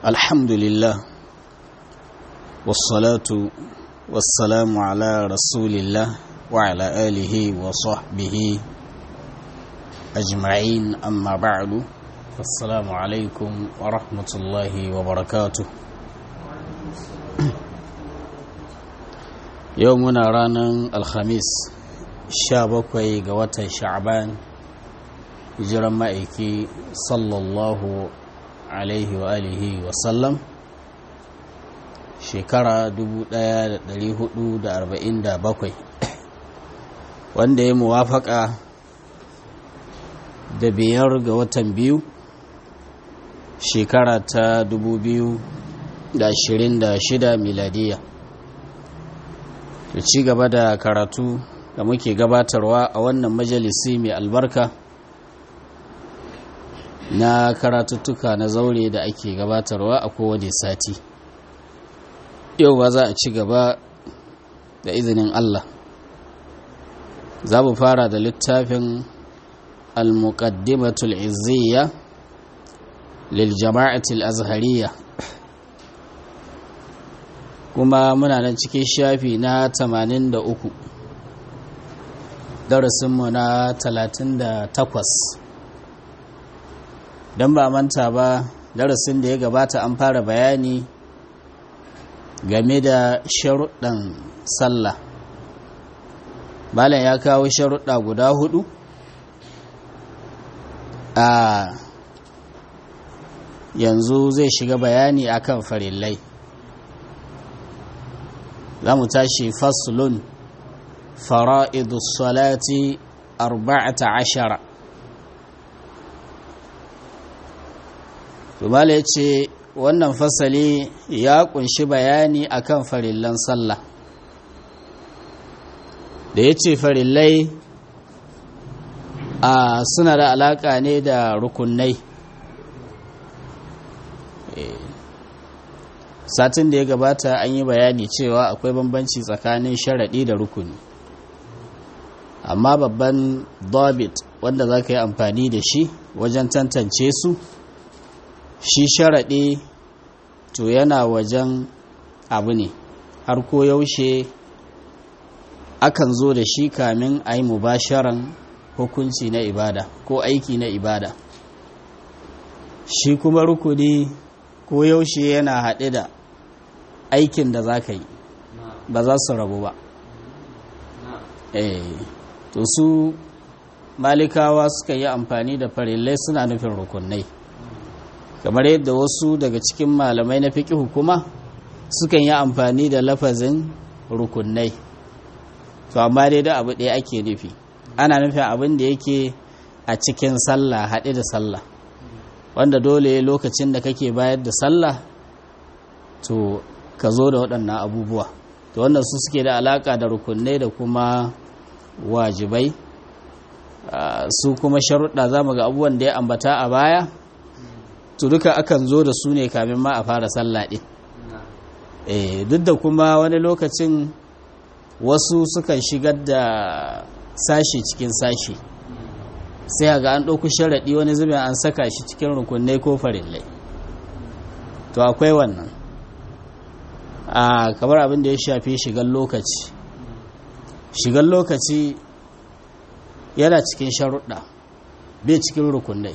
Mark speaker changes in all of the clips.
Speaker 1: الحمد لله والصلاة والسلام على رسول الله وعلى آله وصحبه أجمعين أما بعد السلام عليكم ورحمة الله وبركاته يومنا رانا الخميس شابكوي قوة شعبان hijiran ma'aiki sallallahu alaihi wa alihi wasallam shekara 1447 wanda ya muwafaka da biyar ga watan biyu shekara ta 2026 miladiya da ci gaba da karatu da muke gabatarwa a wannan majalisi mai albarka na karatuttuka na zaure da ake gabatarwa a kowane sati yau ba za a ci gaba da izinin Allah za mu fara da littafin al-muqaddimatul izziya lil jama'atul azhariya kuma muna nan cikin shafi na 83 darasinmu na 38 don ba manta ba darasin da ya gabata an fara bayani game da sharuɗan sallah malam ya kawo sharuɗa guda hudu a yanzu zai shiga bayani akan farillai za mu tashi faslun fara'idus salati arba'ata ashara Tumala ya ce wannan fasali ya kunshi bayani akan farillan sallah da ya ce farillai a suna da alaƙa ne da rukunai satin da ya gabata an yi bayani cewa akwai bambanci tsakanin sharaɗi da rukuni amma babban dobit wanda za ka yi amfani da shi wajen tantance su shi sharaɗe to yana wajen abu ne har ko yaushe akan zo da shi kamin a yi mubasharan hukunci na ibada ko aiki na ibada shi kuma rukuni ko yaushe yana haɗe da aikin da za ka yi ba za su rabu ba eh to su malikawa suka yi amfani da farillai suna nufin rukunai kamar yadda wasu daga cikin malamai na fiƙi hukuma sukan yi amfani da lafazin rukunai to amma dai da abu ɗaya ake nufi ana nufin abin da yake a cikin sallah haɗe da sallah wanda dole lokacin da kake bayar da sallah to ka zo da waɗannan abubuwa to wannan su suke da alaƙa da rukunai da kuma wajibai su kuma sharuɗa za mu ga abubuwan da ya ambata a baya to duka akan zo da su ne kamin ma a fara sallah ɗin eh duk da kuma wani lokacin wasu sukan shigar da sashi cikin sashi sai ga an ɗauku sharaɗi wani zubin an saka shi cikin rukunai ko farillai to akwai wannan a kamar abin da ya shafi shigar lokaci shigar lokaci yana cikin sharuɗa bai cikin rukunai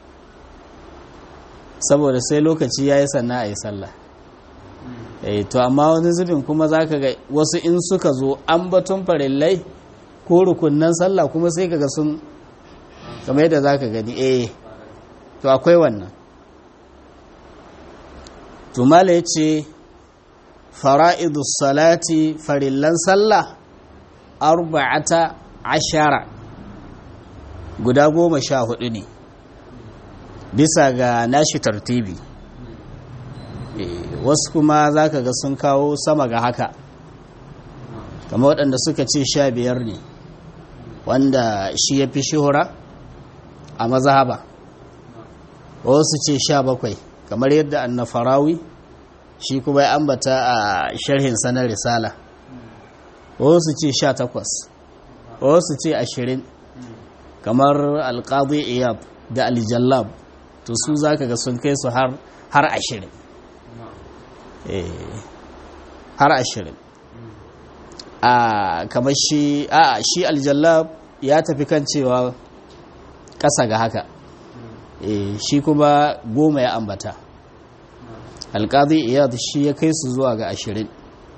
Speaker 1: saboda sai lokaci ya yi sannan a yi sallah to amma wani zubin kuma za ka ga wasu in suka zo an batun farillai ko rukunnan sallah kuma sai ka ga sun kamar yadda za ka gani eh to akwai wannan tumala ya ce fara'idus salati farillan sallah arba'ata ashara guda goma sha hudu ne bisa ga nashi tartibi wasu kuma za ka ga sun kawo sama ga haka kama waɗanda suka ce sha biyar ne wanda shi ya fi shihura a mazhaba wasu ce sha bakwai kamar yadda annafarawi shi kuma ya ambata a sharhin sanar risala wasu ce sha takwas wasu ce ashirin kamar alƙadu iyab da aljallab to su za ka ga sun kai su har ashirin har ashirin a kamar shi a shi aljallab ya tafi kan cewa ƙasa ga haka shi kuma goma ya ambata alƙazi iyad shi ya kai su zuwa ga ashirin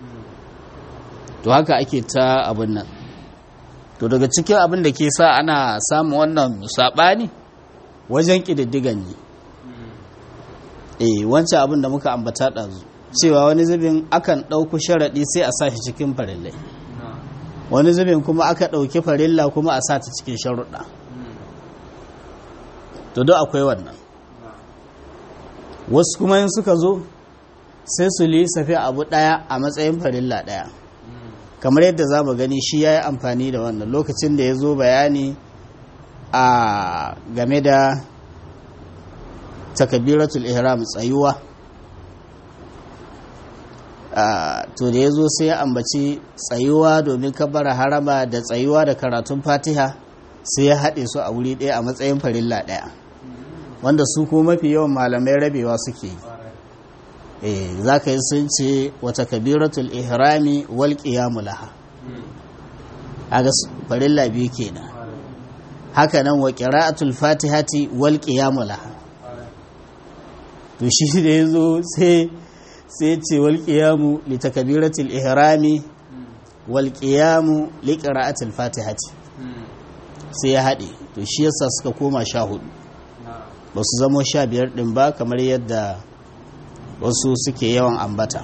Speaker 1: to haka ake ta abin nan to daga cikin abin da ke sa ana samun wannan saɓani wajen ƙididdigan ne eh wancan abin da muka ambata ɗazu cewa wani zubin akan ɗauku sharaɗi sai a sa shi cikin farillai wani zubin kuma aka ɗauki farilla kuma a sa ta cikin sharuɗa to duk akwai wannan wasu kuma yin suka zo sai su lissafi abu ɗaya a matsayin farilla ɗaya kamar yadda za mu gani shi ya yi amfani da wannan lokacin da ya zo bayani a game da takabiratul ihram tsayuwa to da ya zo sai ya ambaci tsayuwa domin kabara harama da tsayuwa da karatun fatiha sai ya haɗe su a wuri ɗaya a matsayin farilla ɗaya wanda su ko mafi yawan malamai rabewa suke yi za ka yi sun ce wata kabiratul ihrami wal qiyamu laha aga farilla biyu kenan haka nan wa qira'atul fatihati wal qiyamu laha to shi da yazo sai sai ce wal qiyamu li takbiratil ihrami wal qiyamu li qira'atil fatihati sai ya haɗe to shi yasa suka koma sha hudu ba su zamo sha biyar ɗin ba kamar yadda wasu suke yawan ambata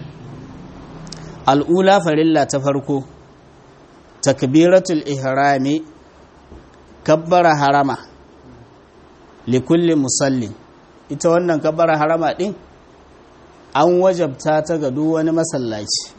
Speaker 1: al'ula farilla ta farko takbiratul ihrami kabbara harama likulli musallin ita wannan kabbara harama ɗin an wajabta ta ga duk wani masallaci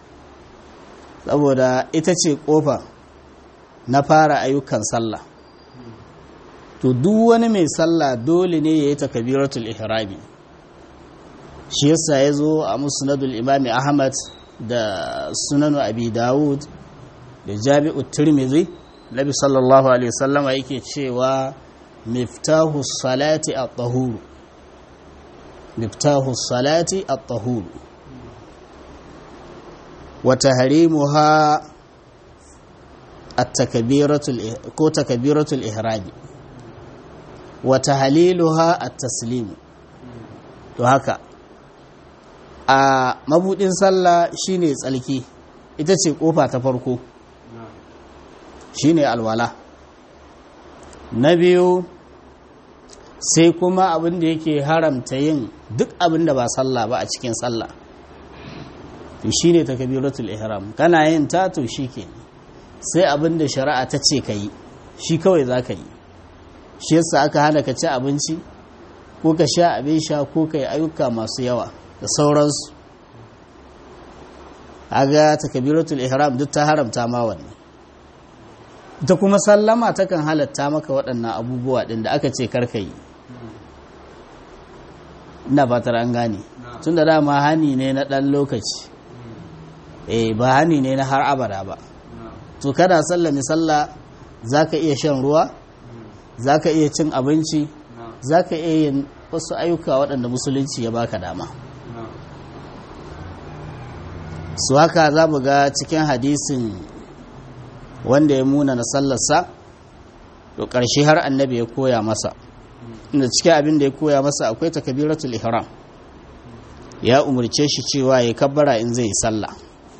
Speaker 1: saboda ita ce ƙofa na fara ayyukan sallah to duk wani mai sallah dole ne ya yi takabiratul ihrami shi yasa ya zo a musnadul imami ahmad da sunanu abi dawud da jami'u tirmidhi nabi sallallahu alaihi wasallam yake cewa miftahu salati at-tahur miftahu salati at-tahur wa tahrimuha at-takbiratul ko takbiratul ihrami wa tahliluha at-taslim to haka a mabudin sallah shine tsalki ita ce kofa ta farko shine alwala na biyu sai kuma abin da yake haramta yin duk abin da ba sallah ba a cikin sallah to shine takbiratul ihram kana yin ta to shike sai abin da shari'a ta ce kai shi kawai zaka yi shi yasa aka hana ka ci abinci ko ka sha abin sha ko ka yi ayyuka masu yawa da sauransu aga takbiratul ihram duk ta haramta ma wannan ta kuma sallama takan halatta maka waɗannan abubuwa ɗin da aka ce karka yi ina fatar an gane tun da dama hani ne na ɗan lokaci eh ba hani ne na har abada ba to kada sallami sallah za ka iya shan ruwa za ka iya cin abinci za ka iya yin wasu ayyuka waɗanda musulunci ya baka dama su haka za mu ga cikin hadisin wanda ya muna na sallarsa to ƙarshe har annabi ya koya masa inda cikin abin da ya koya masa akwai takabiratul ihram ya umarce shi cewa ya kabbara in zai yi sallah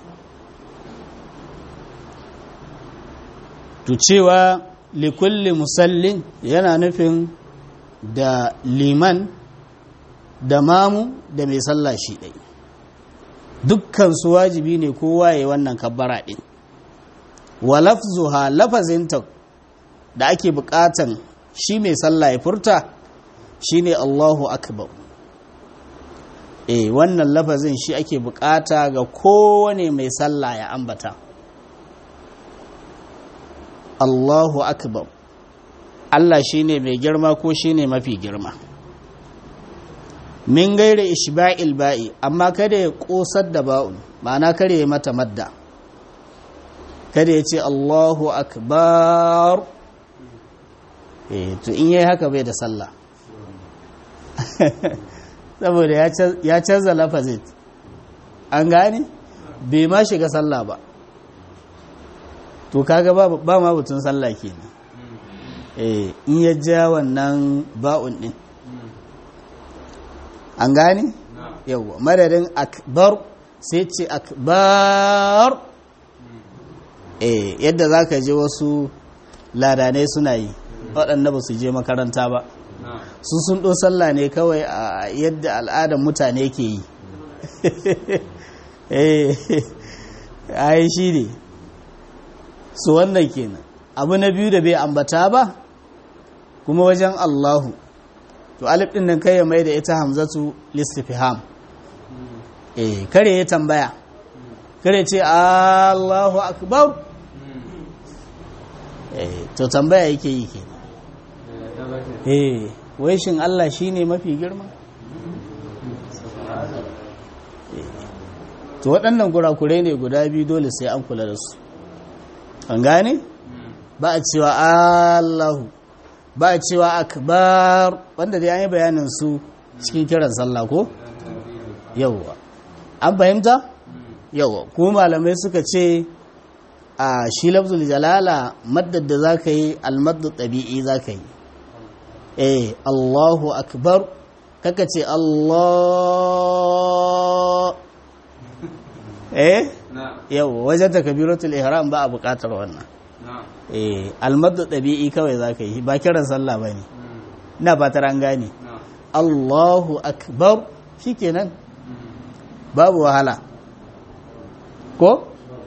Speaker 1: to cewa likulli musallin yana nufin da liman da mamu da mai sallah shi ɗai dukkan su wajibi ne kowa ya yi wannan kabbara ɗin wa lafzuha lafazinta da ake buƙatan shi mai sallah ya furta shine Allahu akbar eh wannan lafazin shi ake buƙata ga kowane mai sallah ya ambata Allahu akbar Allah shine mai girma ko shine mafi girma min gaira ishba'il ba'i amma kada ya kosar da ba'un ma'ana kare ya mata madda kada ya ce Allahu akbar eh to in yayi haka bai da sallah saboda ya canza lafazin an gane bai ma shiga sallah ba to kaga ba ba ma butun sallah kenan eh in ya ja wannan ba'un din an gane yawa madadin akbar sai ce akbar eh yadda zaka je wasu ladanai suna yi waɗanda ba su je makaranta ba su sun ɗo sallah ne kawai a yadda al'adar mutane ke yi eh ai shi ne su wannan kenan abu na biyu da bai ambata ba kuma wajen Allahu to alif din nan kai ya mai da ita hamzatu listifham eh kare ya tambaya kare ce Allahu akbar eh to tambaya yake yi kenan eh wai shin Allah shine mafi girma to waɗannan kurakurai ne guda biyu dole sai an kula da su an gane ba a cewa Allahu ba a cewa akbar wanda dai an yi bayanin su cikin kiran sallah ko yawwa an fahimta yawwa kuma malamai suka ce a shi lafzul jalala maddar da za ka yi almaddu ɗabi'i za ka yi eh Allahu akbar kaka ce Allah eh yau wajen takabiratul ihram ba a buƙatar wannan eh almaddu ɗabi'i kawai za ka yi ba kiran sallah ba ne ina fatar an gane Allahu akbar shikenan babu wahala ko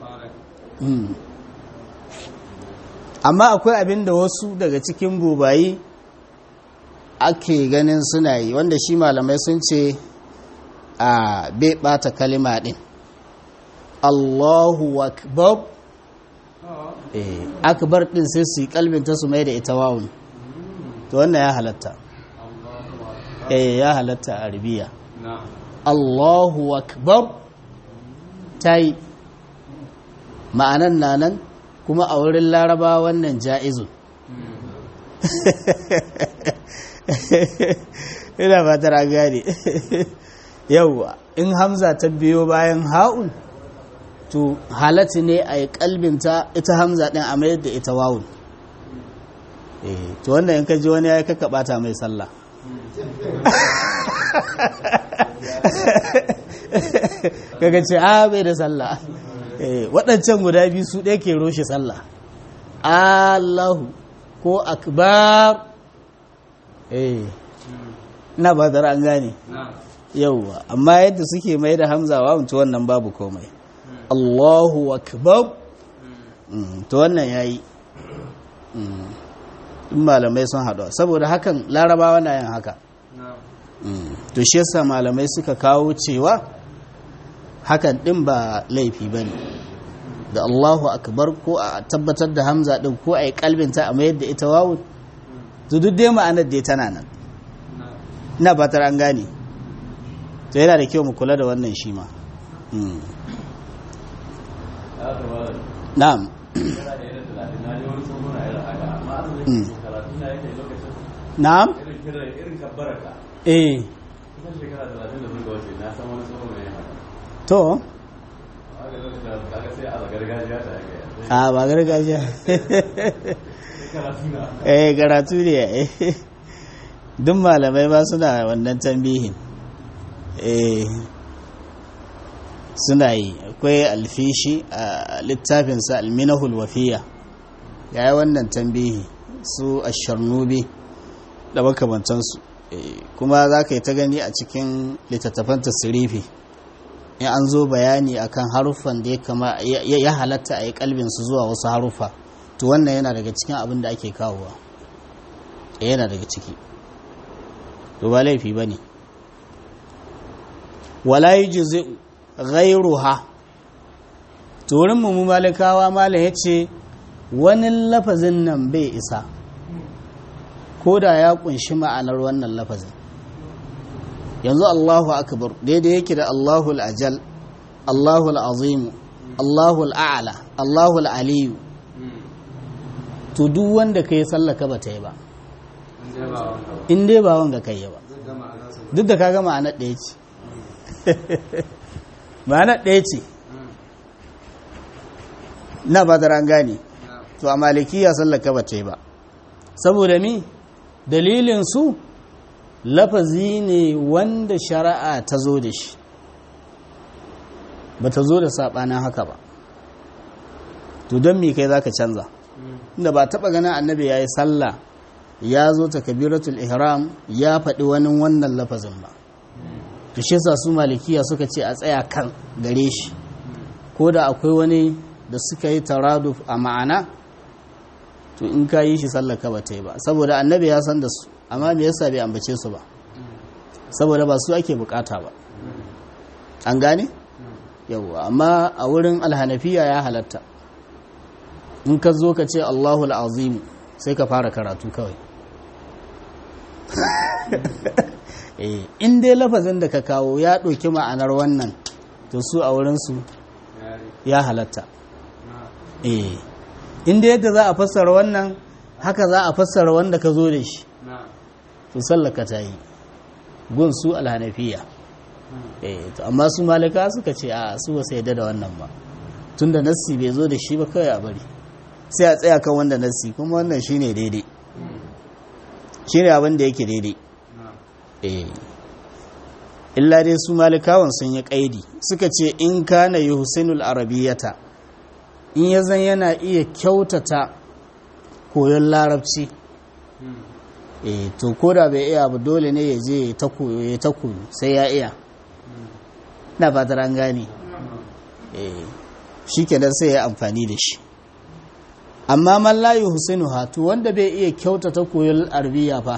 Speaker 1: amma akwai abin da wasu daga cikin bubayi ake ganin suna yi wanda shi malamai sun ce a bai bata kalima din Allahu akbar eh akbar din sai su yi kalbinta su mai da ita wawun to wannan ya halatta eh ya halatta a arabiya Allahu akbar tai ma'anan nanan kuma a wurin laraba wannan ja'izu ina fatar an gane yauwa in hamza ta biyo bayan ha'un to halatti ne a yi kalbinta ita hamza ɗin a mayar da ita wawun to wanda in ka ji wani ya yi kaka bata mai sallah kaga ce a bai da sallah waɗancan guda biyu su ɗaya ke roshe sallah allahu ko akbar eh na ba da an gane yauwa amma yadda suke mai da hamza wa mutu wannan babu komai allahu akbar to wannan ya yi in malamai sun haɗu saboda hakan larabawa na yin haka to shi yasa malamai suka kawo cewa hakan ɗin ba laifi ba ne da allahu akbar ko a tabbatar da hamza ɗin ko a yi kalbinta a mayar da ita wawun to duk dai ma'anar da tana nan ina fatar an gane to yana da kyau mu kula da wannan shi ma na'am na'am eh to a ba gargajiya eh karatu ne eh duk malamai ba suna wannan tambihin eh suna yi akwai alfishi a littafinsa alminahul wafiya ya yi wannan tambihi su asharnubi da makamantansu kuma za ka yi ta gani a cikin littattafan tasirifi in an zo bayani akan haruffan da ya kama ya halatta a yi kalbinsu zuwa wasu haruffa to wannan yana daga cikin abin da ake kawowa yana daga ciki to ba laifi ba ne wala yi jizi ghairuha to wurin mu malikawa malam ya ce wani lafazin nan bai isa ko da ya kunshi ma'anar wannan lafazin yanzu Allahu akbar daidai yake da Allahul ajal Allahul azimu Allahul a'la Allahul aliyu to duk wanda ka yi sallaka ba ta yi ba in dai ba wanga kai yi ba duk da ka gama a ɗaya ce ma'ana ɗaya ce na ba an gane to a malikiya sallaka ba ta yi ba saboda mi dalilin su lafazi ne wanda shari'a ta zo da shi ba ta zo da saɓanin haka ba to don mi kai za ka canza inda ba taɓa ganin annabi ya yi sallah ya zo ta kabiratul ihram ya faɗi wani wannan lafazin ba to shi sa su malikiya suka ce a tsaya kan gare shi ko da akwai wani da suka yi taraduf a ma'ana to in ka yi shi sallaka ba ta yi ba saboda annabi ya san da su amma me yasa bai ambace su ba saboda ba su ake bukata ba an gane yawwa amma a wurin alhanafiya ya halatta in ka zo ka ce Allahu azim sai ka fara karatu kawai in dai lafazin da ka kawo ya ɗauki ma'anar wannan to su a wurinsu ya halatta in dai yadda za a fassara wannan haka za a fassara wanda ka zo da shi to sallaka ta yi gun su alhanafiya to amma su malika suka ce a su ba sai da wannan ba tunda nassi bai zo da shi ba kawai a bari sai a tsaya kan wanda nassi kuma wannan shine daidai shine abin da yake daidai eh illa dai su malikawan sun yi kaidi suka ce in kana yuhsinul arabiyata in ya zan yana iya kyautata koyon larabci eh to koda bai iya ba dole ne ya je ta koyo ya ta koyo sai ya iya na fatar an gane eh shikenan sai ya amfani da shi amma man la yuhsinu hatu wanda bai iya kyautata koyon arabiya fa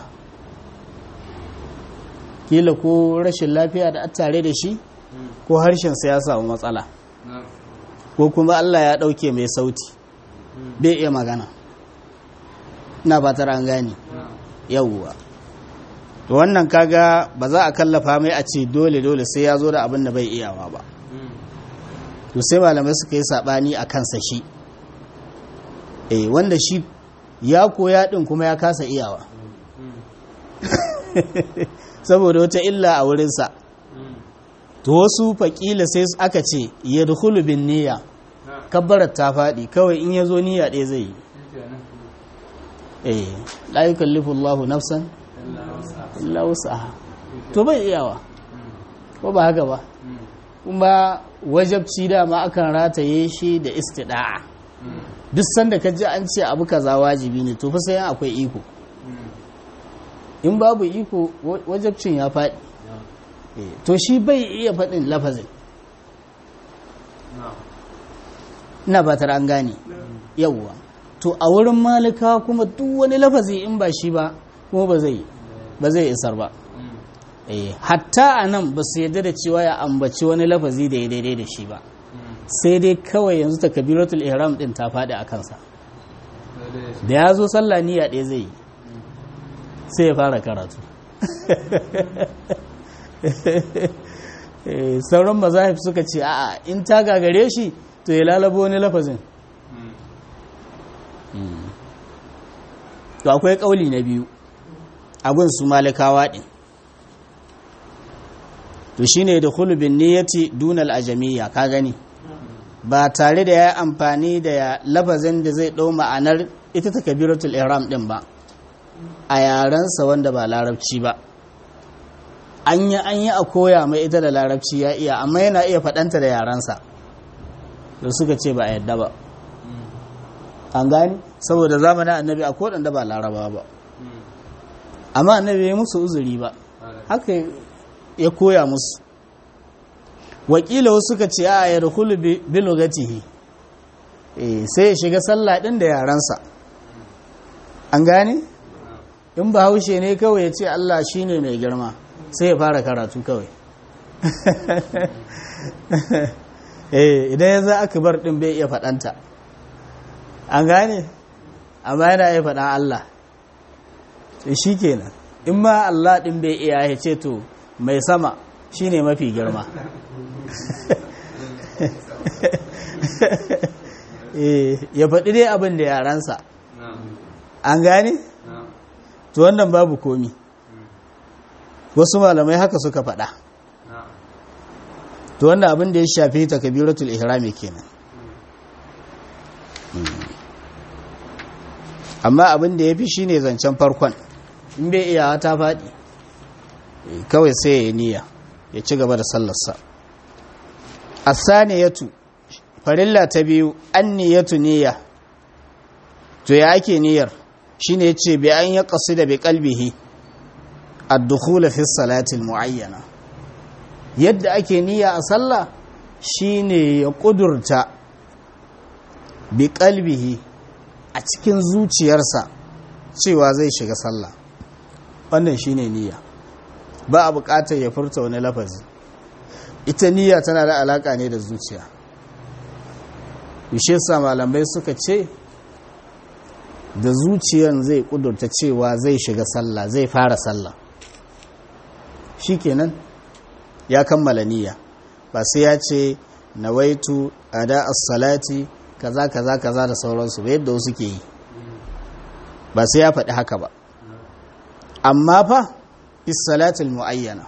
Speaker 1: kila ko rashin lafiya da tare da shi ko harshen sa ya samu matsala ko kuma Allah ya dauke mai sauti bai iya magana na fatar an gane yawwa to wannan kaga ba za a kallafa mai a ce dole dole sai ya zo da abin da bai iyawa ba to sai malamai suka yi sabani a kansa shi eh wanda shi ya koya din kuma ya kasa iyawa saboda wata illa a wurinsa to wasu faƙila sai aka ce ya dukulu bin niyya kabbarar ta faɗi kawai in ya zo niyya ɗaya zai yi eh la yukallifu Allahu nafsan illa wus'aha to bai iyawa ko ba haka ba kuma wajabci dama akan rataye shi da istida'a duk sanda ka ji an ce abu kaza wajibi ne to fa sai akwai iko in babu iko wajabcin ya faɗi to shi bai iya faɗin lafazin ina ba an gane yawwa to a wurin malika kuma duk wani lafazi in ba shi ba kuma ba zai ba zai isar ba hatta a nan ba su yadda da cewa ya ambaci wani lafazi da ya daidai da shi ba sai dai kawai yanzu ta kabiratul ihram din ta faɗi a kansa da ya zo sallah niyya ɗaya zai yi sai ya fara karatu sauran mazahif suka ce a'a in ta gagare shi to ya lalabo wani lafazin to akwai kauli na biyu abin su malikawa ɗin to shine da hulubin niyyati dunal ajamiyya ka gani ba tare da ya amfani da lafazin da zai ɗau ma'anar ita ta kabiratul ihram ɗin ba a yarensa wanda ba larabci ba an yi an yi a koya mai ita da larabci ya iya amma yana iya faɗanta da yarensa da suka ce ba a yadda ba an gani saboda zamanin annabi a da ba laraba ba amma annabi ya musu uzuri ba haka ya koya musu wakila wasu suka ce a ya rukulu bilogatihi sai ya shiga sallah ɗin da yarensa an gane in ba haushe ne kawai ya ce allah shine mai girma sai ya fara karatu kawai idan ya za aka bar ɗin bai iya faɗanta an gane amma yana iya faɗa Allah shi kenan in ma Allah ɗin bai iya ya ce to mai sama shine mafi girma ya faɗi dai abin da yaransa an gane to wannan babu komi wasu malamai haka suka faɗa to wannan abin da ya shafi takbiratul ihrami kenan amma abin da ya fi shine zancen farkon in bai iya ta faɗi kawai sai ya yi niyya ya ci gaba da sallarsa asaniyatu farilla ta biyu an niyyatu niyya to ya ake niyyar shine yace bi an ya qasida bi qalbihi ad-dukhul fi salati al-mu'ayyana yadda ake niyya a sallah shine ya kudurta bi qalbihi a cikin zuciyarsa cewa zai shiga sallah wannan shine niyya ba a buƙatar ya furta wani lafazi ita niyya tana da alaka ne da zuciya bishe sa malamai suka ce da zuciyan zai kudurta cewa zai shiga sallah zai fara sallah shikenan ya kammala niyya ba sai ya ce nawaitu ada as-salati kaza kaza kaza da sauransu ba yadda wasu ke yi ba sai ya faɗi haka ba amma fa is-salatul muayyana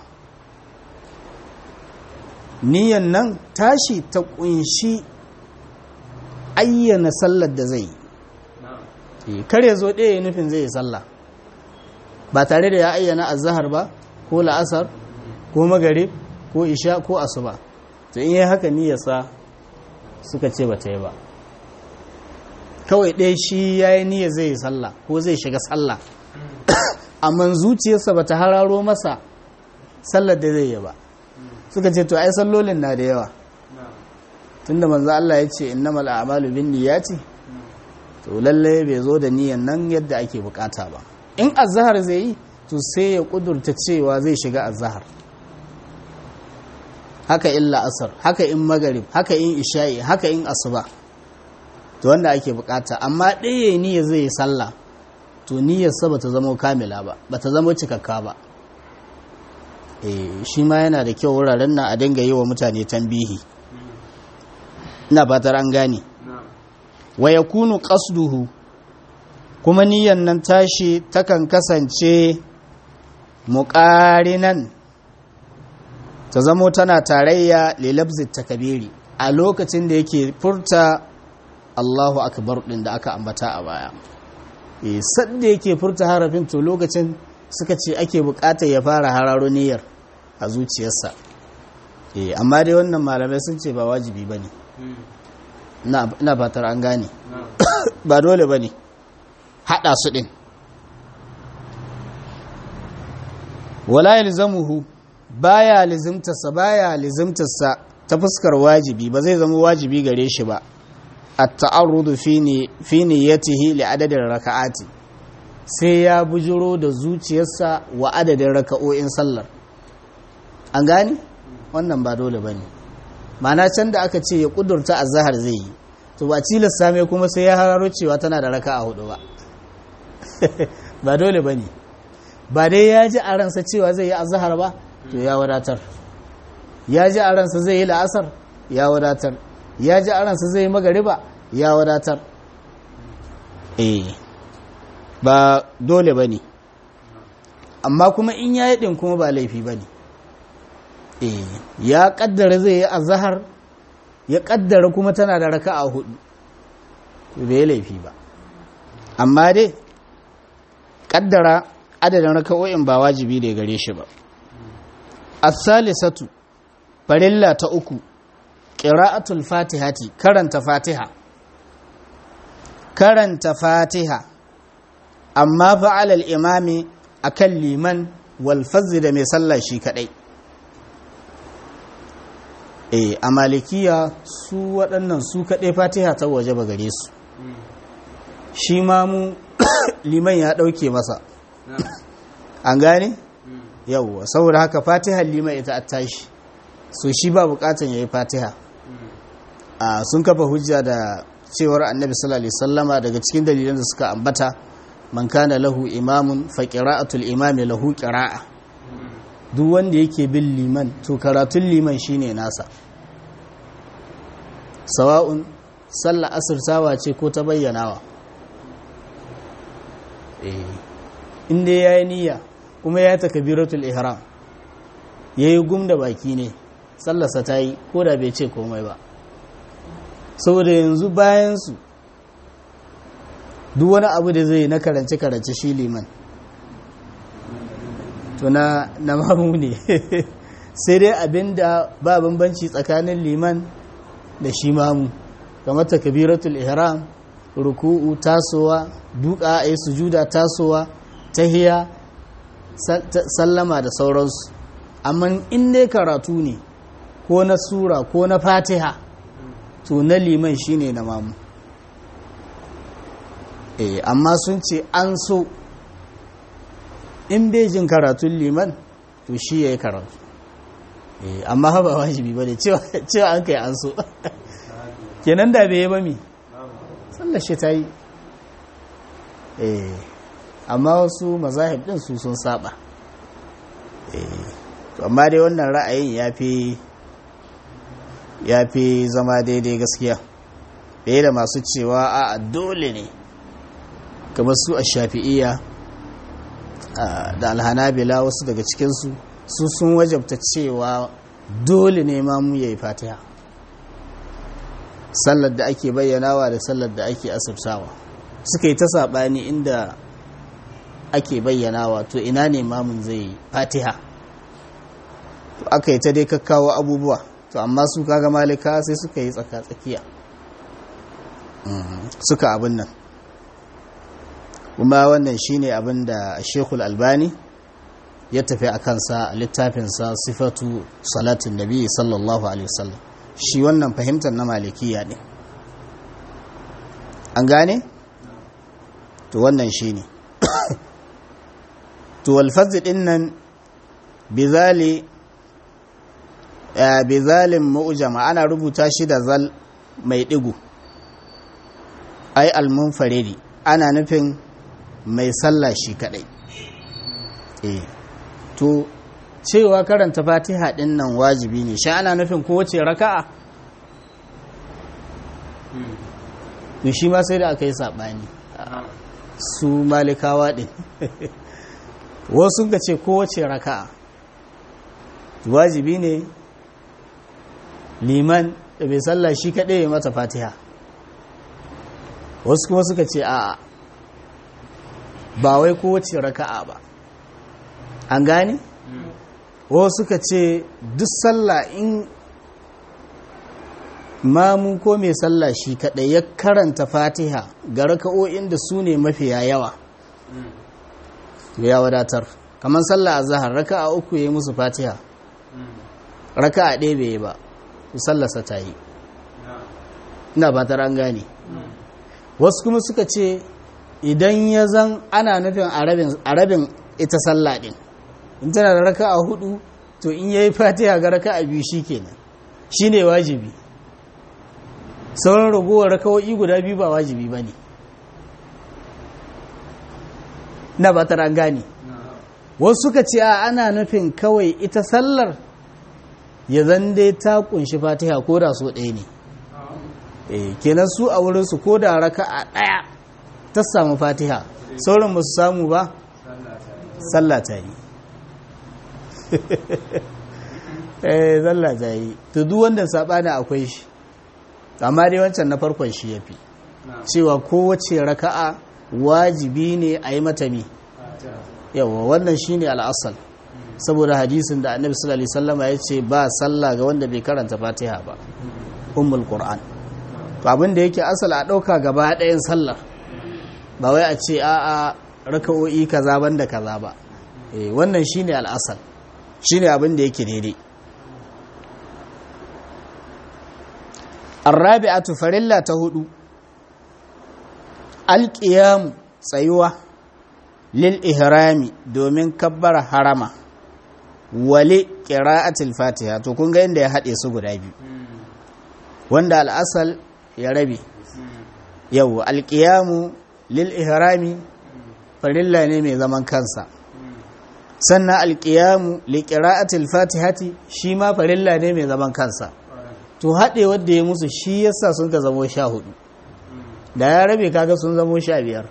Speaker 1: niyyan nan tashi ta kunshi ayyana sallar da zai yi kar ya zo ɗaya nufin zai yi sallah ba tare da ya ayyana azahar ba ko la'asar ko magare ko isha ko asuba to in yi haka niyyarsa suka ce ba ta yi ba kawai ɗaya shi ya yi niyyar zai yi sallah ko zai shiga sallah amma zuciyarsa ba ta hararo masa sallar da zai yi ba suka ce to ai sallolin na da yawa tunda manzo Allah ya ce innamal a'malu binniyati to lalle bai zo da niyan nan yadda ake bukata ba in azhar zai yi to sai ya kudurta cewa zai shiga azhar haka in la'asar haka in magarib haka in isha'i haka in asuba to wanda ake bukata amma ɗaya niyya zai yi sallah to niyyarsa ba ta zama kamila ba ba ta zama cikakka ba shi ma yana da kyau wuraren nan a dinga yi wa mutane tambihi ina fatar an gane wa ya kunu ƙasduhu kuma niyan nan tashi takan kasance muƙarinan ta zamo tana tarayya lilabzit takabiri a lokacin da yake furta Allahu akbar ɗin da aka ambata a baya sadda yake furta harafin to lokacin suka ce ake buƙatar ya fara hararo niyyar a zuciyarsa amma dai wannan malamai sun ce ba wajibi ba ne ina fatar an gane ba dole ba ne haɗa su ɗin wala yalzamuhu baya lizimtarsa baya lizimtarsa ta fuskar wajibi ba zai zama wajibi gare shi ba at-ta'arrudu fi niyyatihi li adadin raka'ati sai ya bujiro da zuciyarsa wa adadin raka'o'in sallar an gane wannan ba dole bane mana can da aka ce ya kudurta azhar zai yi to ba tilasta mai kuma sai ya hararo cewa tana da raka'a hudu ba ba dole bane ba dai ya ji a ransa cewa zai yi azhar ba to ya wadatar ya ji a ransa zai yi la'asar ya wadatar ya ji a ransa zai yi magariba ya wadatar eh ba dole bane amma kuma in ya yi din kuma ba laifi bane eh ya kaddara zai yi azhar ya kaddara kuma tana da raka'a hudu bai laifi ba amma dai kaddara adadin raka'o'in ba wajibi da gare shi ba as-salisatu farilla ta uku qira'atul fatihati karanta fatiha karanta fatiha amma fa'ala al-imami akan liman wal fazl da mai sallah shi kadai eh a malikiya su waɗannan su kaɗai fatiha ta waje ba gare su shi ma mu liman ya ɗauke masa an gane yauwa saboda haka fatiha liman ita a tashi so shi ba bukatan ya yi fatiha a sun kafa hujja da cewar annabi sallallahu alaihi sallama daga cikin dalilan da suka ambata man kana lahu imamun fa qira'atul imami lahu qira'a duk wanda yake bin liman to karatun liman shine nasa sawa'un sallah asirtawa ce ko ta bayyanawa inda ya yi niyya kuma ya takabiratul ihram ya yi gum da baki ne sallarsa ta yi ko da bai ce komai ba saboda yanzu bayansu duk wani abu da zai na karance-karance shi liman to na mamu ne sai dai abinda ba bambanci tsakanin liman da shi mamu kamar takbiratul ihram ruku'u tasowa duka a yi sujuda tasowa tahiya sallama da sauransu amma in dai karatu ne ko na sura ko na fatiha to na liman shine na mamu eh amma sun ce an so in bai jin karatun liman to shi ya yi karatu eh amma ba wajibi ba ne cewa an kai an so kenan da bai yi ba mi sallar shi ta yi eh amma wasu mazahib din su sun saba eh amma dai wannan ra'ayin ya fi ya fi zama daidai gaskiya ɗaya da masu cewa a dole ne kamar su a shafi'iyya da alhanabila wasu daga cikinsu su sun wajabta cewa dole ne ma mu yayi fatiha sallar da ake bayyanawa da sallar da ake asirtawa suka yi ta saɓani inda ake bayyanawa to ina ne mamun zai fatiha to aka yi ta dai kakkawo abubuwa to amma su kaga malika sai suka yi tsaka-tsakiya suka abin nan kuma wannan shine abin da shekul albani ya tafi a kansa a littafinsa sifatu salatin nabi sallallahu alaihi wasallam shi wannan fahimtar na malikiya ne an gane? to wannan shine to walfazi din nan bizali bizalin mu'jama ana rubuta shi da zal mai digu ai almunfaridi ana nufin mai sallah shi kadai eh to cewa karanta fatiha din nan wajibi ne shi ana nufin kowace raka'a to shi ma sai da aka yi saɓani su malikawa din wasu ga ce kowace raka'a wajibi ne liman da bai sallah shi kaɗai ya mata fatiha wasu kuma suka ce a'a ba wai kowace raka'a ba an gane wasu suka ce duk sallah in mamu ko mai sallah shi kaɗai ya karanta fatiha ga raka'o'in da su ne mafiya yawa ya wadatar kamar sallah a zahar raka'a uku ya yi musu fatiha raka'a ɗaya bai yi ba sallarsa ta yi ina ba an gane wasu kuma suka ce idan ya zan ana nufin a rabin ita sallah ɗin in tana da raka a hudu to in yayi fatiha ga raka a biyu shi kenan shi ne wajibi sauran ragowar rakawo'i guda biyu ba wajibi ba ne na ba an gane wasu suka ce a ana nufin kawai ita sallar ya zan dai ta kunshi fatiha ko da so ɗaya ne eh kenan su a wurinsu ko da raka a ɗaya ta samu fatiha sauran ba su samu ba sallah ta yi eh sallah ta yi to duk wanda saɓani akwai shi amma dai wancan na farkon shi ya fi cewa kowace raka'a wajibi ne a yi mata mi yawa wannan shi ne al'asal saboda hadisin da annabi sallallahu alaihi wasallama ya ce ba sallah ga wanda bai karanta fatiha ba ummul qur'an to abin da yake asal a dauka gaba ɗayan sallar ba wai a ce a a raka'o'i kaza banda kaza ba eh wannan shine al'asal shine abin da yake daidai arrabi'atu farilla ta hudu alqiyam tsayuwa lil ihrami domin kabbara harama wale qira'atil fatiha to kun ga inda ya hade su guda biyu wanda al'asal ya rabe yau alqiyamu lil ihrami farilla ne mai zaman kansa sannan alqiyamu li qira'atil fatihati shi ma farilla ne mai zaman kansa to haɗe wadda ya musu shi yasa sun ka zamo sha hudu da ya rabe kaga sun zamo sha biyar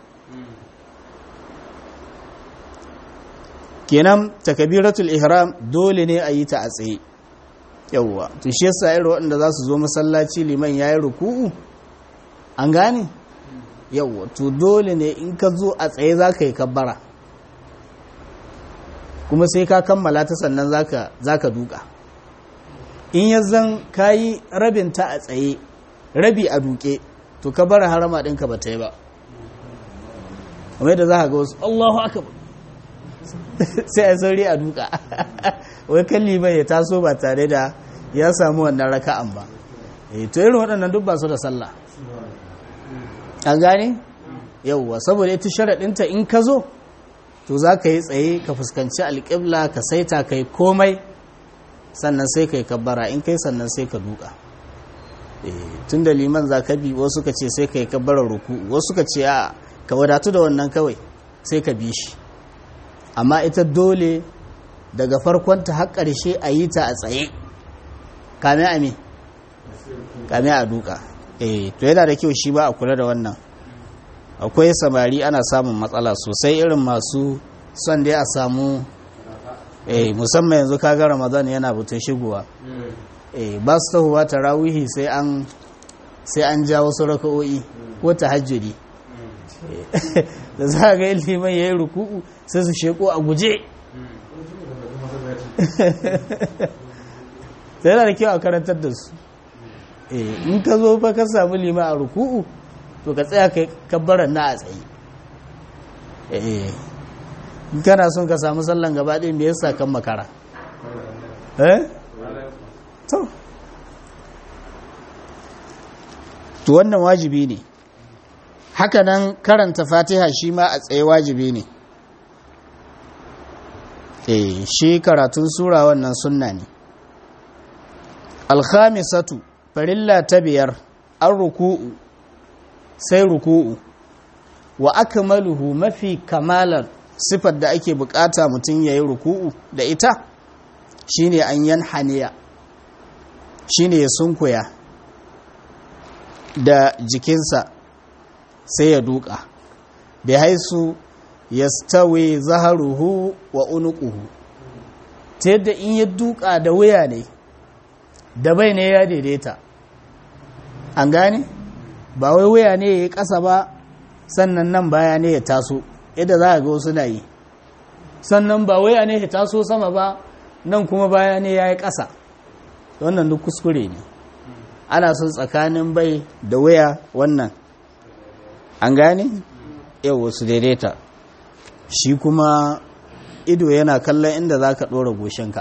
Speaker 1: kenan takabiratul ihram dole ne a yi ta a tsaye yawwa to shi yasa irin waɗanda za su zo masallaci liman ya yi ruku'u an gane yawwa to dole ne in ka zo a tsaye za ka yi kabbara kuma sai ka kammala ta sannan za ka duka in ya zan ka yi rabinta a tsaye rabi a duke to kabbara harama ɗinka ba ta yi ba kamar da za ka ga wasu allahu akabar sai a sauri a duka wai kan liman ya taso ba tare da ya samu wannan raka'an ba to irin waɗannan duk ba su da sallah an gane yauwa saboda ita sharaɗinta in ka zo to za ka yi tsaye ka fuskanci alƙibla ka saita ka yi komai sannan sai ka yi kabbara in kai sannan sai ka duka tun da liman za ka bi wasu ka ce sai ka yi kabbarar ruku wasu ka ce a ka wadatu da wannan kawai sai ka bi shi amma ita dole daga farkonta har ƙarshe a yi ta a tsaye kame a me kame a duka eh to yana da kyau shi ba a kula da wannan akwai samari ana samun matsala sosai irin masu son dai a samu eh musamman yanzu kaga ramadan yana butun shigowa eh ba su tahowa tarawihi sai an sai an ja wasu raka'o'i ko tahajjudi da za ga liman ya yi ruku'u sai su sheko a guje sai yana da kyau a karantar da su in ka zo fa ka samu lima a ruku'u to ka tsaya kai kabbaran na a tsaye in kana son ka samu sallan gaba ɗaya me yasa kan makara eh to to wannan wajibi ne hakanan karanta fatiha shi ma a tsaye wajibi ne eh shi karatun sura wannan sunna ne alkhamisatu farilla ta biyar an ruku'u sai ruku'u wa akmaluhu mafi kamalar sifar da ake bukata mutum yayi ruku'u da ita shine an yanhaniya shine ya sunkuya da jikinsa sai ya duka bi haisu yastawi zaharuhu wa unuquhu ta yadda in ya duka da wuya ne da bai ne ya daidaita an gane ba wai wuya ne ya yi ƙasa ba sannan nan baya ne ya taso yadda za a ga wasu na yi sannan ba wuya ne ya taso sama ba nan kuma baya ne ya yi ƙasa wannan duk kuskure ne ana son tsakanin bai da wuya wannan an gane yau wasu daidaita shi kuma ido yana kallon inda za ka ɗora goshinka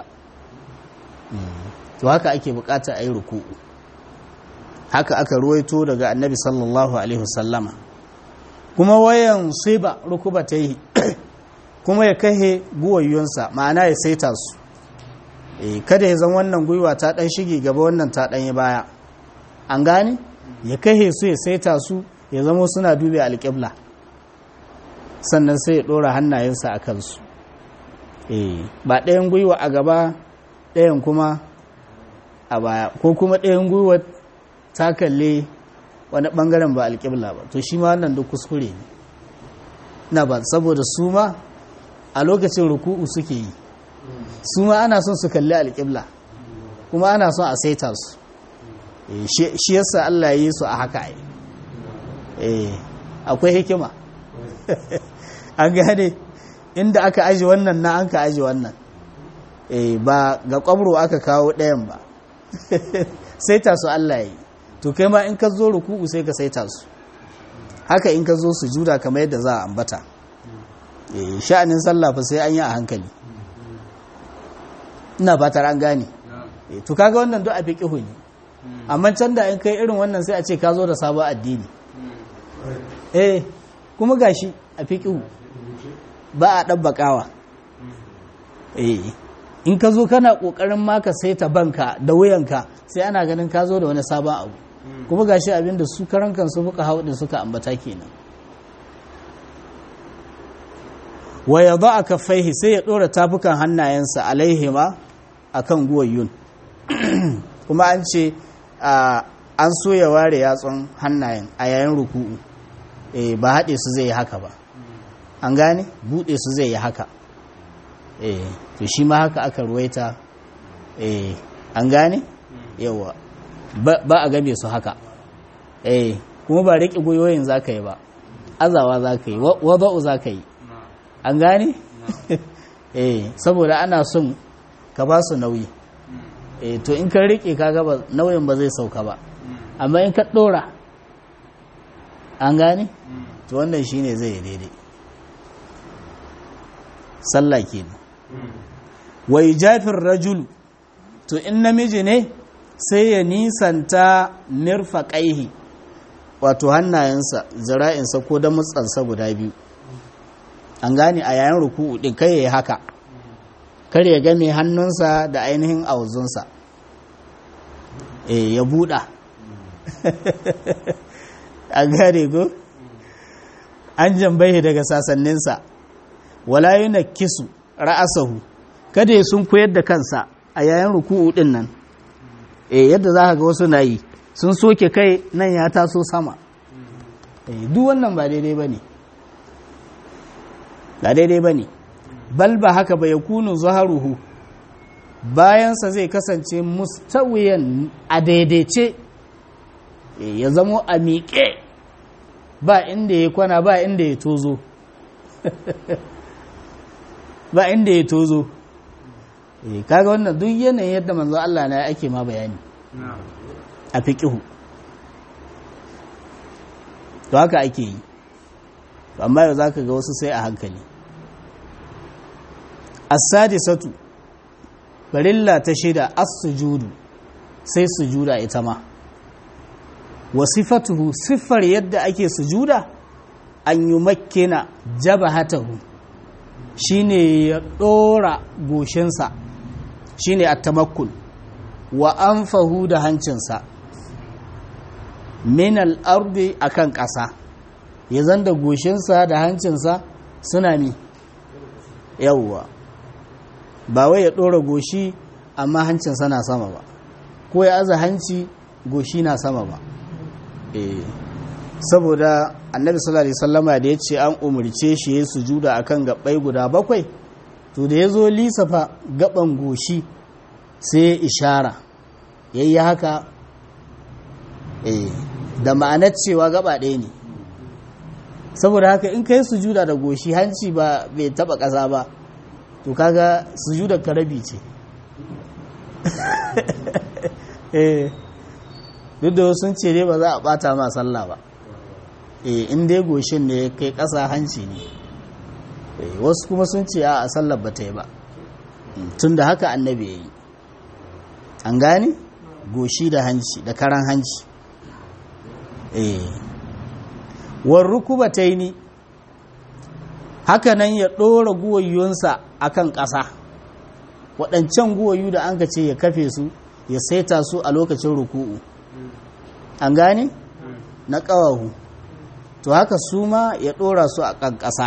Speaker 1: to haka ake bukata a yi ruku'u haka aka ruwaito daga annabi sallallahu alaihi wasallama kuma wayan siba rukuba ta yi kuma ya kahe guwayyunsa ma'ana ya saita su kada ya zan wannan gwiwa ta ɗan shige gaba wannan ta ɗan yi baya an gane ya kahe su ya saita su ya zama suna dube alƙibla sannan sai ya ɗora hannayensa a kansu ba ɗayan gwiwa a gaba ɗayan kuma a baya ko kuma ɗayan gwiwa ta kalle wani ɓangaren ba alƙibla ba to shi ma wannan duk kuskure ne na ba saboda su ma a lokacin ruku'u suke yi su ma ana son su kalli alƙibla kuma ana son a saita su shi yasa Allah ya yi su a haka akwai hikima an gane inda aka aji wannan na an ka aji wannan ba ga kwamro aka kawo ɗayan ba saita su Allah ya yi to kai ma in ka zo ruku'u sai ka saita su haka in ka zo su juda kamar yadda za a ambata sha'anin sallah fa sai an yi a hankali ina fatar an gane to kaga wannan duk a fiqihu ne amma can da in kai irin wannan sai a ce ka zo da sabon addini eh kuma gashi a fiqihu ba a dabbakawa eh in ka zo kana kokarin maka saita banka da wuyanka sai ana ganin ka zo da wani sabon abu kuma gashi abin da su karan kansu muka hau din suka ambata kenan wa yadha kaffaihi sai ya dora tafukan hannayensa alaihima akan guwayyun kuma an ce an so ya ware yatsun hannayen a yayin ruku'u eh ba haɗe su zai yi haka ba an gane buɗe su zai yi haka eh to shi ma haka aka ruwaita eh an gane yawa ba a game su haka eh kuma ba riƙe goyoyin za ka yi ba azawa za ka yi wada'u za ka yi an gane eh saboda ana son ka ba su nauyi eh to in ka riƙe ka gaba nauyin ba zai sauka ba amma in ka ɗora an gane to wannan shine zai yi daidai sallah kenan wai jafin rajulu to in namiji ne sai ya nisanta mirfaƙaihi wato hannayensa zira'insa ko da mutsansa guda biyu an gane a yayin ruku'u ɗin kai ya yi haka kar ya game hannunsa da ainihin auzunsa e ya buɗa an gane ko an jambai daga sasanninsa wala yi na kisu ra'asahu kada ya sun koyar da kansa a yayin ruku'u ɗin nan e yadda za ka ga wasu na yi sun soke kai nan ya taso sama duk wannan ba daidai ba ne ba daidai ba ne bal ba haka ba ya kunu zaharuhu bayansa zai kasance mustawiyan a daidaice ya zamo a miƙe ba inda ya kwana ba inda ya tozo ba inda ya tozo kaga wannan duk yanayin yadda manzo Allah na ake ma bayani a fiƙihu to haka ake yi amma yau za ka ga wasu sai a hankali as-sadisatu farilla ta shida as-sujudu sai sujuda ita ma wasifatuhu siffar yadda ake sujuda an yi makkina jabahatahu shine ya ɗora goshinsa shine at-tamakkul wa anfahu da hancinsa min al-ardi akan ƙasa ya zanda goshinsa da hancinsa suna mi yawwa ba wai ya ɗora goshi amma hancinsa na sama ba ko ya aza hanci goshi na sama ba eh saboda annabi sallallahu alaihi wasallama da ya ce an umarce shi ya sujuda akan gabbai guda bakwai to da ya zo lisafa gaban goshi sai ya ishara yayi haka eh da ma'anar cewa gaba ɗaya ne saboda haka in kai sujuda da goshi hanci ba bai taba ƙasa ba to kaga sujudar karabi ce eh duk da sun ce dai ba za a bata ma sallah ba eh in dai goshin ne kai ƙasa hanci ne wasu kuma sun ce a sallar ba ta yi ba tun da haka annabi ya yi an gane goshi da hanci da karan hanci eh war rukubataini haka nan ya ɗora guwayyunsa a kan ƙasa waɗancan guwayu da an ce ya kafe su ya saita su a lokacin ruku'u an gane na ƙawahu to haka su ma ya ɗora su a kan ƙasa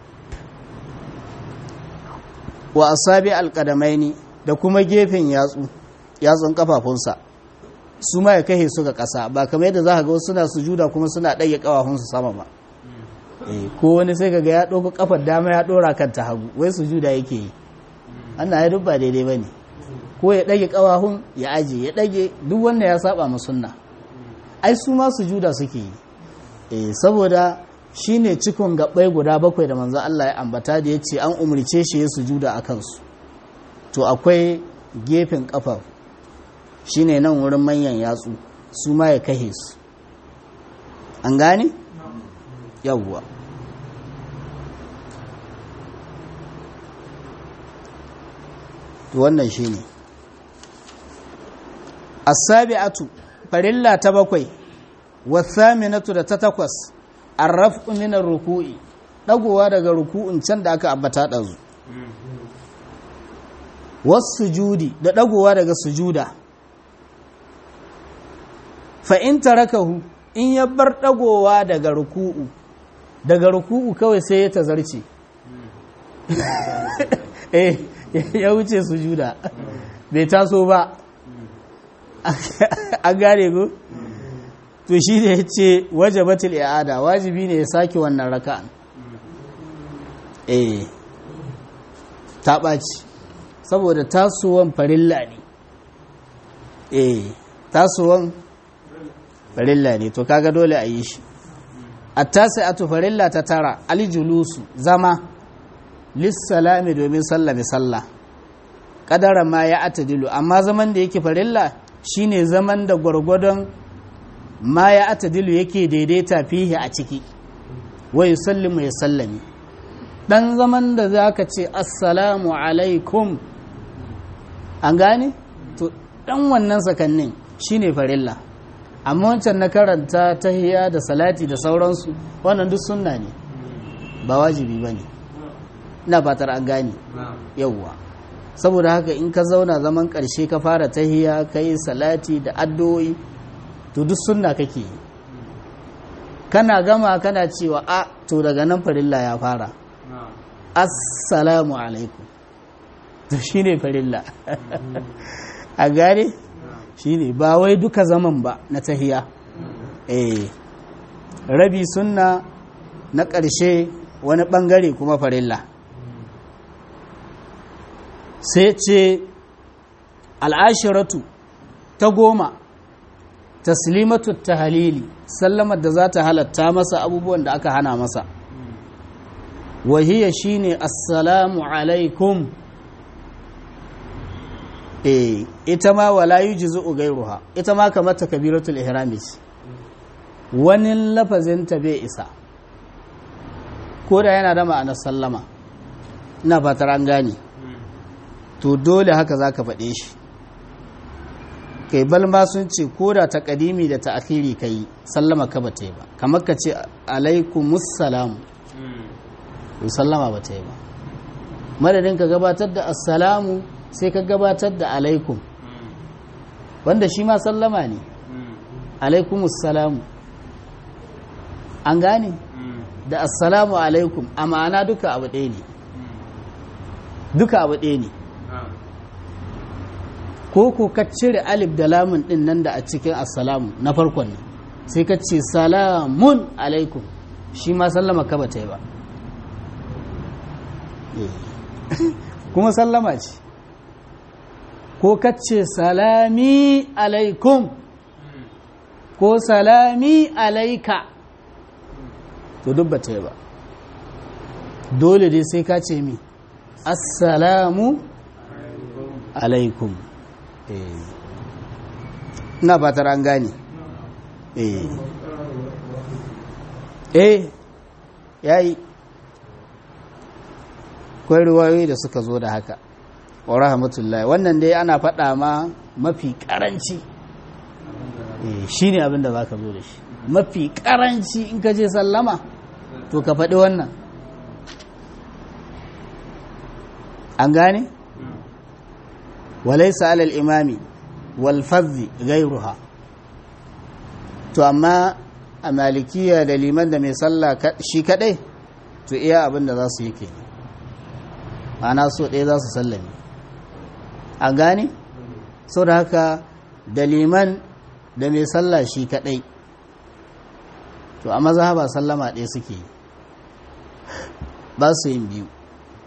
Speaker 1: wa asabi alƙadamaini da kuma gefen yatsu yatsun ƙafafunsa su ma ya kahe su ga ƙasa ba kamar yadda za ka ga suna sujuda kuma suna ɗage ƙafafunsu sama ba ko wani sai kaga ya ɗauka kafar dama ya ɗora kan ta hagu wai sujuda yake yi ana ya ba daidai ba ne ko ya ɗage ƙawahun ya aje ya ɗage duk wanda ya saba ma sunna ai su ma sujuda suke yi saboda shine cikon gaɓai guda bakwai da manzo Allah ya ambata da ya ce an umarce shi ya sujuda a kansu to akwai gefen ƙafa shine nan wurin manyan yatsu su ma ya kahe su an gane yawwa wannan shi ne asabi'atu farilla ta bakwai wasaminatu da ta takwas arrafu minar ruku'i dagowa daga ruku'un can da aka ambata ɗazu wasu sujudi da dagowa daga sujuda fa in tarakahu in ya bar dagowa daga ruku'u daga ruku'u kawai sai ya tazarce eh ya wuce sujuda bai taso ba an gane ku to shi ne ya ce wajabatul i'ada wajibi ne ya sake wannan raka'an eh ta ɓaci saboda tasowan farilla ne eh tasowan farilla ne to kaga dole a yi shi attasi'atu farilla ta tara aljulusu zama lissalami domin sallame sallah kadara ma ya atadilu amma zaman da yake farilla shine zaman da gwargwadon ma ya atadilu yake daidaita fihi a ciki wa yusallimu ya sallami dan zaman da zaka ce assalamu alaikum an gane to dan wannan sakannin shine farilla amma wancan na karanta tahiya da salati da sauransu wannan duk sunna ne ba wajibi bane ina fatar an gane yawwa saboda haka in ka zauna zaman ƙarshe ka fara tahiya ka yi salati da addu'o'i to duk sunna kake yi kana gama kana cewa a to daga nan farilla ya fara assalamu alaikum to shine farilla a gane shine ba wai duka zaman ba na tahiya eh rabi sunna na ƙarshe wani ɓangare kuma farilla sai ce al'ashiratu ta goma taslimatu ta halili sallamar da za ta halatta masa abubuwan da aka hana masa wahiyya shine assalamu alaikum eh ita ma wala yujzu ghayruha ita ma kamar takbiratul ihram wani lafazin ta bai isa ko da yana da ma'anar sallama ina fatar an gane to dole haka za ka faɗe shi kai balma sun ce ko da ta ƙadimi da ta akiri ka yi sallama ka ba ta yi ba kamar ka ce alaikumussalam to sallama ba ta yi ba madadin ka gabatar da assalamu sai ka gabatar da alaikum wanda shi ma sallama ne alaikumussalamu an gane da assalamu alaikum a ma'ana duka abu ɗaya ne duka abu ɗaya ne ko ko ka cire alif da lamun ɗin nan da a cikin assalamu na farkon ne sai ka ce salamun alaikum shi ma sallama ka ba ta yi ba kuma sallama ce ko ka ce salami alaikum ko salami alaika to duk ba ta yi ba dole dai sai ka ce mi assalamu alaikum ina fatar an gane eh yayi kwai ruwayoyi da suka zo da haka wa rahmatullahi wannan dai ana faɗa ma mafi ƙaranci shi ne abinda za ka zo da shi mafi ƙaranci in ka je sallama to ka faɗi wannan an gane? walaisa alal imami walfazzi gairuha to amma a malikiya da liman da mai sallah shi kadai to iya abin da za su yi ke ana so ɗaya za su sallame a gane so da haka da liman da mai sallah shi kadai to a mazhaba sallama ɗaya suke ba su yin biyu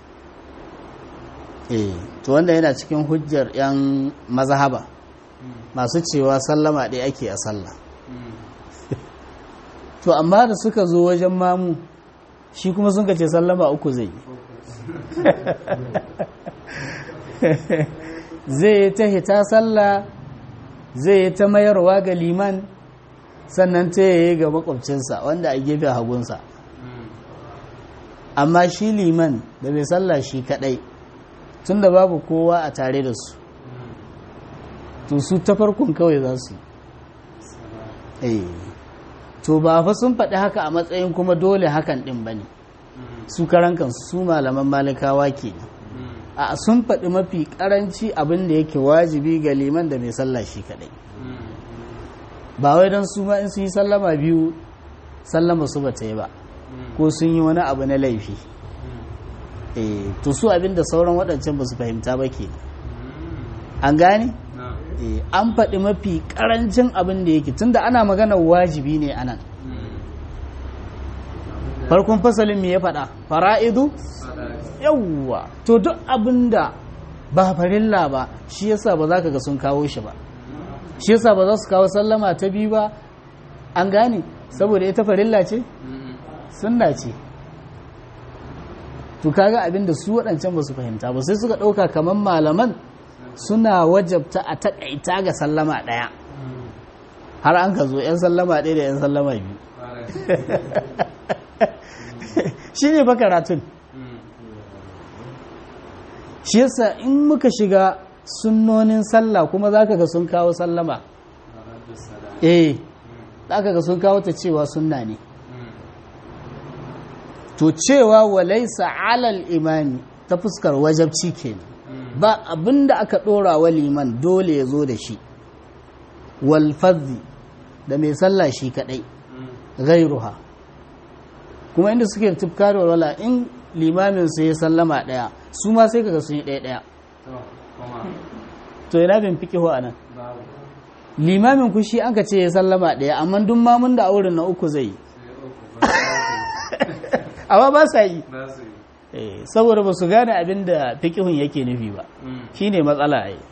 Speaker 1: eh to wanda yana cikin hujjar 'yan mazhaba masu cewa sallama ɗaya ake a sallah to amma da suka zo wajen mamu shi kuma sun ce sallama uku zai zai yi ta hita sallah zai yi ta mayarwa ga liman sannan ta yi ga makwabcinsa wanda a gefe hagunsa amma shi liman da bai sallah shi kadai tun da babu kowa a tare da su to su ta farkon kawai za su yi to ba fa sun faɗi haka a matsayin kuma dole hakan ɗin ba ne su karan kansu su malaman malikawa ke a sun faɗi mafi ƙaranci abin da yake wajibi ga liman da mai sallah shi kaɗai ba wai don su ma in su yi sallama biyu sallama su ba ta yi ba ko sun yi wani abu na laifi to su abin da sauran waɗancan ba su fahimta ba ke an gane? an faɗi mafi ƙarancin abin da yake tunda ana magana wajibi ne anan farkon fasalin me ya faɗa fara'idu yawwa to duk abin da ba farilla ba shi yasa ba za ka ga sun kawo shi ba shi yasa ba za su kawo sallama ta biyu ba an gane saboda ita farilla ce sunna ce to kaga abin da su waɗancan ba su fahimta ba sai suka ɗauka kamar malaman suna wajabta a taƙaita ga sallama ɗaya har an ka zo 'yan sallama ɗaya da 'yan sallama biyu shi ne karatun shi yasa in muka shiga sunnonin sallah kuma za ka ga sun kawo sallama eh za ka ga sun kawo ta cewa sunna ne to cewa walaisa alal imani ta fuskar wajabci kenan ba abinda aka dora wa liman dole ya zo da shi wal da mai sallah shi kadai gairuha kuma inda suke tufka da wala in limamin su ya sallama daya su ma sai kaga sun yi daya daya to ina bin fiqihu anan limamin ku shi an ka ce ya sallama daya amma duk mamun da auren na uku zai yi amma ba sa yi saboda ba su gane abin da fikihun yake nufi ba shi ne matsala yi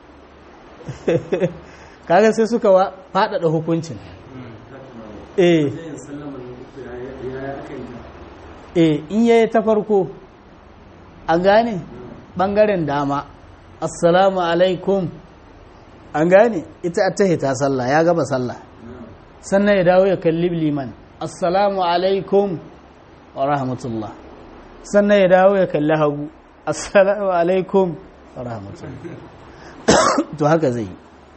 Speaker 1: kaga sai suka faɗaɗa hukuncin eh eh in yayi ta farko an gane ɓangaren dama assalamu alaikum an gane ita ta hita sallah ya gaba sallah sannan ya dawo ya kalli liman assalamu alaikum wa rahmatullah sannan ya dawo ya kalli hagu assalamu alaikum wa rahmatullah to haka zai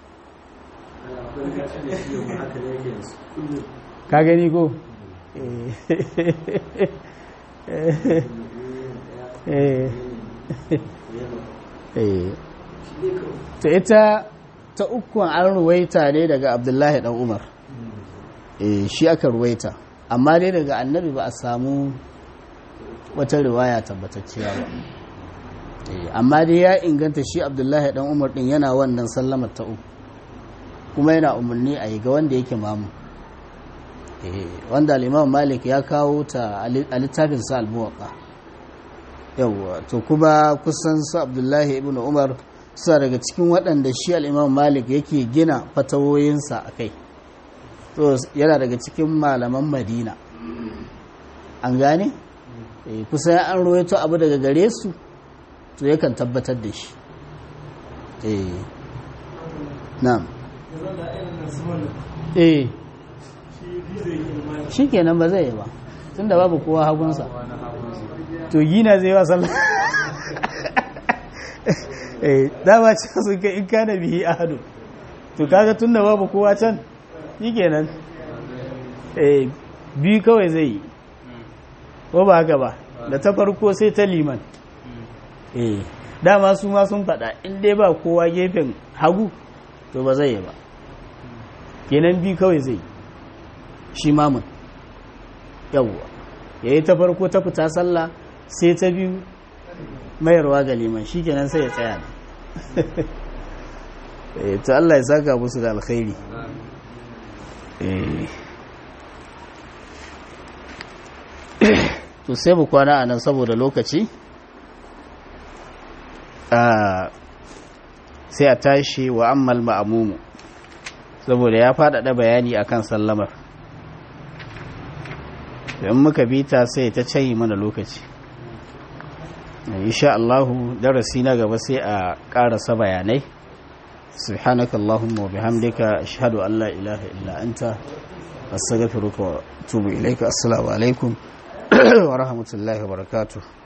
Speaker 1: ka gani ko to ita ta ukun an ruwaita ne daga abdullahi dan umar shi aka ruwaita amma dai daga annabi ba a samu wata riwaya tabbatacciya ba amma dai ya inganta shi abdullahi dan umar din yana wannan sallamar ta uku kuma yana umarni a yi ga wanda yake mamu wanda al'imam malik ya kawo ta a littafin sa almuwaka yawwa to kuma kusan su abdullahi ibn umar suna daga cikin waɗanda shi al'imam malik yake gina fatawoyinsa a kai to yana daga cikin malaman madina an gane kusa ya an roito abu daga gare su to yakan tabbatar da shi na'am eh shi kenan ba zai yi ba tun da babu kowa hagunsa to gina zai wa sallah eh dama ce sun kai in kana bihi ahadu to kaga tun da babu kowa can shi kenan eh biyu kawai zai yi ko ba haka ba da ta farko sai ta liman eh dama su ma sun faɗa in dai ba kowa gefen hagu to ba zai yi ba kenan biyu kawai zai shi mamun yawwa ya yi ta farko ta fita sallah sai ta biyu mayarwa ga liman shi kenan sai ya tsaya ne ta Allah ya saka musu da alkhairi to sai mu kwana a nan saboda lokaci sai a tashi wa ammal ma'amumu saboda ya faɗaɗa bayani akan sallamar in muka bita sai ta cayi mana lokaci insha Allahu darasi na gaba sai a ƙarasa bayanai subhanaka Allahumma wa bihamdika ashhadu an la ilaha illa anta astaghfiruka wa atubu ilaika assalamu alaikum wa rahmatullahi wa barakatuh